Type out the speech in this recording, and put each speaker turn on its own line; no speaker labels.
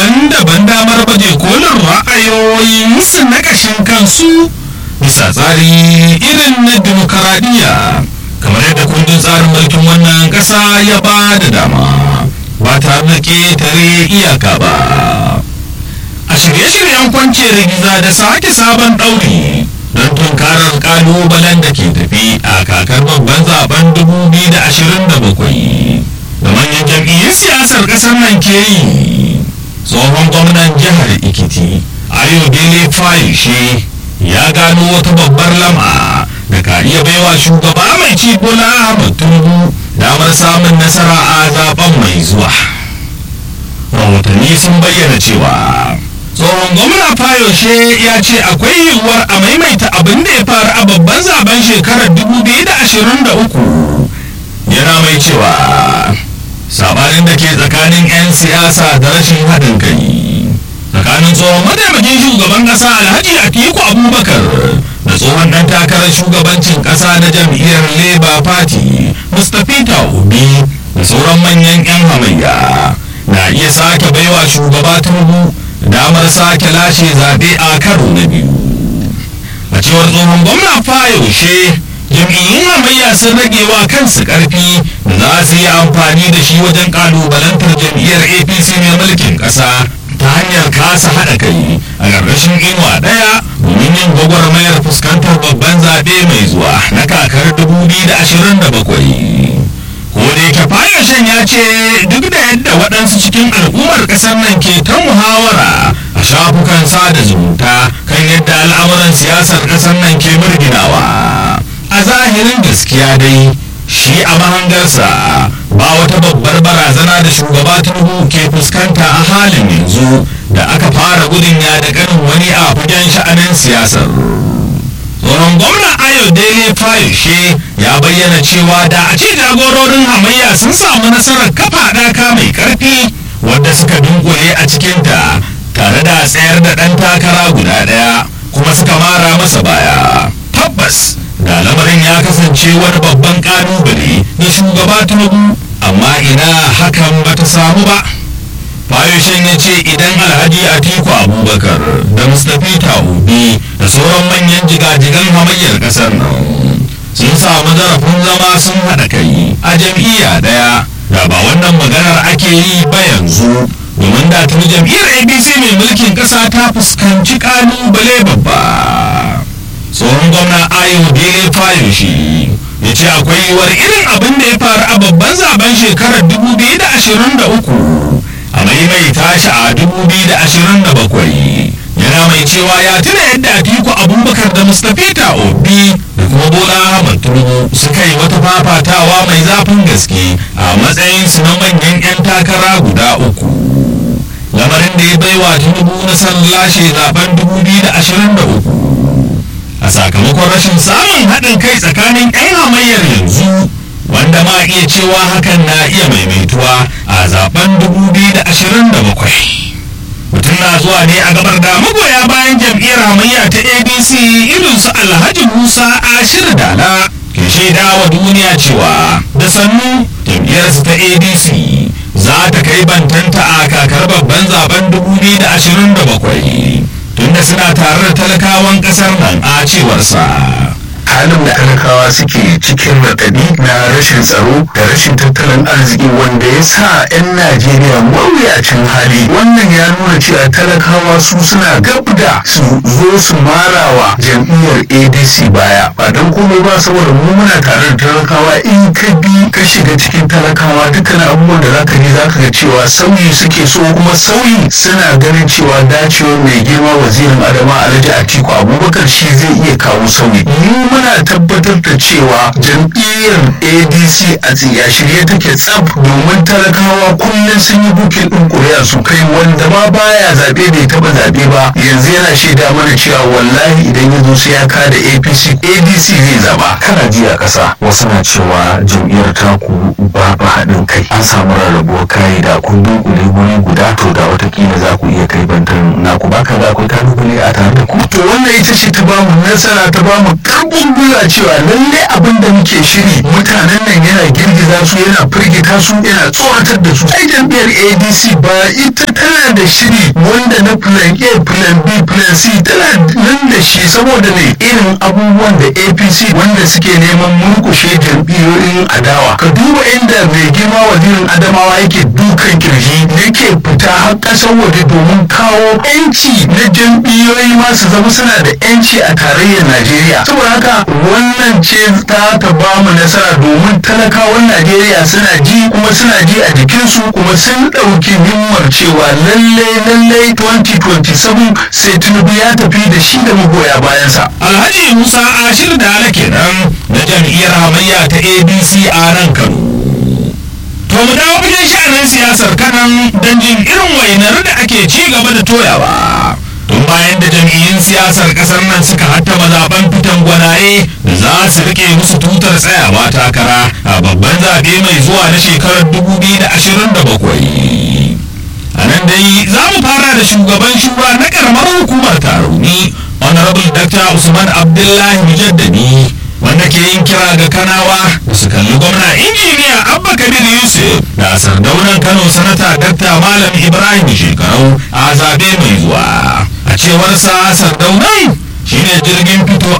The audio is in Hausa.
daban-daban damar baje kolin ra'ayoyinsu na ƙashin kansu bisa tsari irin na demokaradiyya kamar yadda kundin tsarin mulkin wannan ƙasa ya ba da dama ba tare da ƙetare iyaka ba a shirye-shiryen kwance rigiza da sake sabon ɗauri don tunkarar ƙalubalen da ke tafi a kakar babban zaben 2027 da manyan jam'iyyun siyasar ƙasar nan ke yi tsohon gwamnan jihar ikiti ayodele fayishe ya gano wata babbar lama da ka iya baiwa shugaba mai ci bola ahmad tinubu damar samun nasara a zaben mai zuwa rahotanni sun bayyana cewa tsohon gwamna fayoshe ya ce akwai yiwuwar a maimaita abin da ya faru a babban zaben shekarar 2023 yana mai cewa sabanin da ke tsakanin 'yan siyasa da rashin haɗin kai tsakanin tsohon mataimakin shugaban ƙasa alhaji atiku abubakar da tsohon ɗan takarar shugabancin ƙasa na jam'iyyar labour party mustapha obi da sauran manyan 'yan hamayya na iya sake baiwa shugaba tinubu damar sake lashe zaɓe a karo na biyu a cewar tsohon gwamna fayoshe jam'iyyun hamayya sun rage wa kansu ƙarfi da za su yi amfani da shi wajen ƙalubalantar jam'iyyar apc mai mulkin ƙasa ta hanyar kasa haɗa kai a ƙarƙashin inuwa ɗaya domin yin gwagwarmayar fuskantar babban zaɓe mai zuwa na kakar 2027 ko da yake fayashin ya ce duk da yadda waɗansu cikin al'ummar ƙasar nan ke ta muhawara a shafukan sada zumunta kan yadda al'amuran siyasar ƙasar nan ke murginawa a zahirin gaskiya dai shi a mahangarsa ba wata babbar barazana da shugaba tinubu ke fuskanta a halin yanzu da aka fara gudun ya da ganin wani a fagen sha'anin siyasar tsohon gwamna ayo dele fayoshe ya bayyana cewa da a ce jagororin hamayya sun samu nasarar kafa ɗaka mai ƙarfi wadda suka dunkule a cikinta tare da tsayar da ɗan takara guda ɗaya kuma suka mara masa baya tabbas da lamarin ya kasance wani babban ƙalubale ga shugaba tinubu amma ina hakan bata samu ba fayoshin ya ce idan alhaji atiku abubakar da mustapha obi da sauran manyan jigajigan hamayyar kasar nan sun samu zarafin zama sun haɗa kai a jam'iyya ɗaya da ba wannan maganar ake yi ba yanzu domin da tuni jam'iyyar abc mai mulkin ƙasa ta fuskanci ƙalubale babba tsohon gwamna ayo dele fayoshi ya ce akwai yiwuwar irin abin da ya faru a babban zaben shekarar 2023 a maimaita shi a 2027 yana mai cewa ya tuna yadda atiku abubakar da mustapha obi da kuma bola ahmad tinubu suka yi wata fafatawa mai zafin gaske a matsayinsu na manyan 'yan takara guda uku lamarin da ya baiwa tinubu nasarar lashe zaben 2023 a sakamakon rashin samun haɗin kai tsakanin 'yan hamayyar yanzu wanda ma iya cewa hakan na iya maimaituwa a zaben 2027 mutum na zuwa ne a gabar da magoya bayan jam'iyyar hamayya ta abc irin su alhaji musa ashir dala ke shaida wa duniya cewa da sannu jam'iyyarsu ta adc za ta kai bantanta a kakar babban zaben 2027 tunda suna tare da talakawan kasar nan a cewarsa
halin da talakawa suke cikin raɗaɗi na rashin tsaro da rashin tattalin arziki wanda ya sa 'yan najeriya mawuyacin hali wannan ya nuna cewa talakawa su suna gab da su zo su marawa jam'iyyar adc baya ba don komai ba saboda mu muna tare da talakawa in ka bi ka shiga cikin talakawa dukkan abubuwan da zaka ji zaka ga cewa sauyi suke so kuma sauyi suna ganin cewa dacewar mai girma wazirin adama alhaji atiku abubakar shi zai iya kawo sauyi mu muna tabbatar da cewa jam'iyyar adc a tsiya shirye take tsaf domin talakawa kullum sun yi bukin ɗin ƙuri'a su kai wanda ma baya zaɓe bai taɓa zaɓe ba yanzu yana shaida mana cewa wallahi idan ya zo sai ya kada apc adc zai zaba
kana ji a ƙasa wasu na cewa jam'iyyar taku babu haɗin kai an samu rarrabuwar kayi da kun dunkule wuri guda to da watakila za ku iya kai bantan naku baka da akwai kalubale a tare da ku
to wannan ita ce ta bamu nasara ta bamu karfin gwiwa cewa lalle abin da muke shiri mutanen nan yana girgiza su yana firgita su yana tsoratar da su ai jam'iyyar adc ba ita tana tana da shiri wanda na plan A plan B plan C tana nan da shi saboda ne irin abubuwan da APC wanda suke neman murkushe jam'iyyoyin adawa ka duba inda mai girma wazirin adamawa yake dukan kirji yake fita har ƙasar waje domin kawo yanci na jam'iyyoyi ma su zama suna da yanci a tarayyar Najeriya saboda haka wannan ce ta ta ba mu nasara domin talakawan Najeriya suna ji kuma suna ji a jikinsu kuma sun ɗauki himmar cewa lalle lalle 2027 sai Tinubu ya tafi da shi da magoya bayansa.
Alhaji Musa Ashir da kenan na jam'iyyar hamayya ta ABC a nan Kano. To mu dawo fagen sha'anin siyasar kanan don jin irin wainar da ake ci gaba da toyawa. Tun bayan da jam'iyyun siyasar kasar nan suka hattama zaben fitan gwanaye da za su rike musu tutar tsayawa takara a babban zaɓe mai zuwa na shekarar 2027. A nan dai za mu fara da shugaban shura na karamar hukumar tarauni Honorable Dr. Usman Abdullahi Mujaddadi wanda ke yin kira ga kanawa da su kalli gwamna injiniya abba kabir yusuf da sardaunan kano sanata dakta malam ibrahim shekarau a zabe mai zuwa a cewar sa sardaunan shine jirgin fito